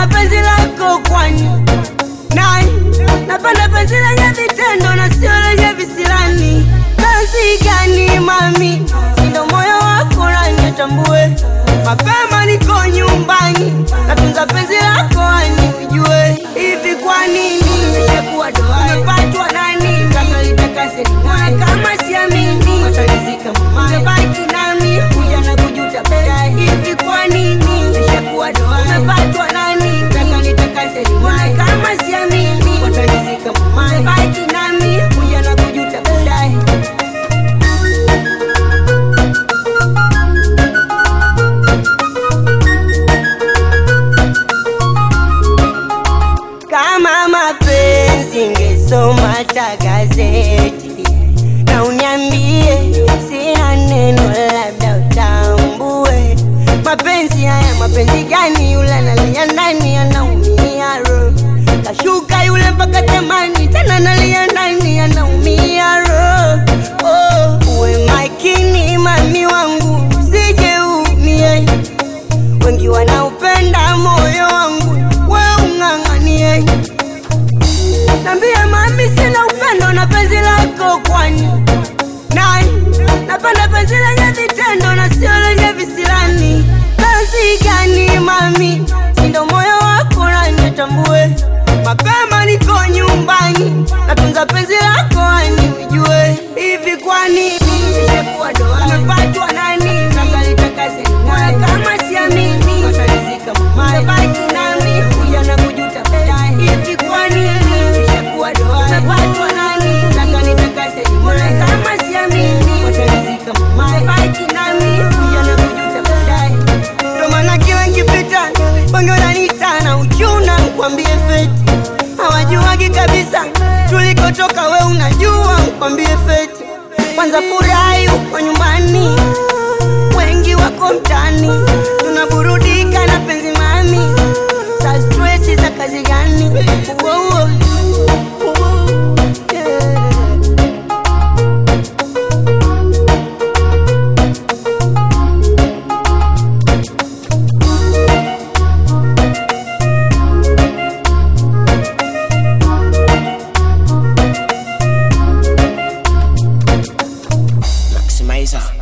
na penzi lako kwani nani napenda penzi lenye vitendo na sio lenye visirani kazi gani mami sindo moyo wako nani tambue mapema niko nyumbani natunza penzi lako ani ujue hivi kwa nini nimekuwa doa umepatwa nani kama litakase moyo kama siamini watalizika mamaye baki nami kuja na kujuta baadaye hivi kwa nini nimekuwa doa umepatwa nani kama litakase moyo kama siamini watalizika mamaye baki nami kuja na kujuta baadaye kama mapenzi ngesoma hata gazeti na uniambie sina neno labda utambue mapenzi haya mapenzi gani yule analia ndani anaumia roho kashuka yule mpaka tamani tena nalia ndani anaumia roho oh, uwe makini mami wangu usije umie wengi wanaupenda moyo wangu we ung'ang'anie nambia mami sina upendo na penzi lako kwani nani napenda penzi lenye vitendo na sio lenye visirani penzi gani mami sindo moyo wako nani tambue mapema niko nyumbani natunza penzi lako ani ujue hivi kwa nini nimekuwa doa umepatwa nani kama litakase moyo kama siamini watalizika mamaye baki nami kuja na kujuta baadaye hivi kwa nini nimekuwa doa umepatwa nani kama litakase moyo kama siamini watalizika mamaye baki nami kuja na kujuta baadaye ndo maana kila nkipita wengi wananiita na uchuna nkwambie feti hawajuagi kabisa tulikotoka we unajua nkwambie feti kwanza furahi uko nyumbani wengi wako mtani tunaburudika na penzi mami sa stresi za kazi gani Uo, uo. Uo, yeah. Maximizer.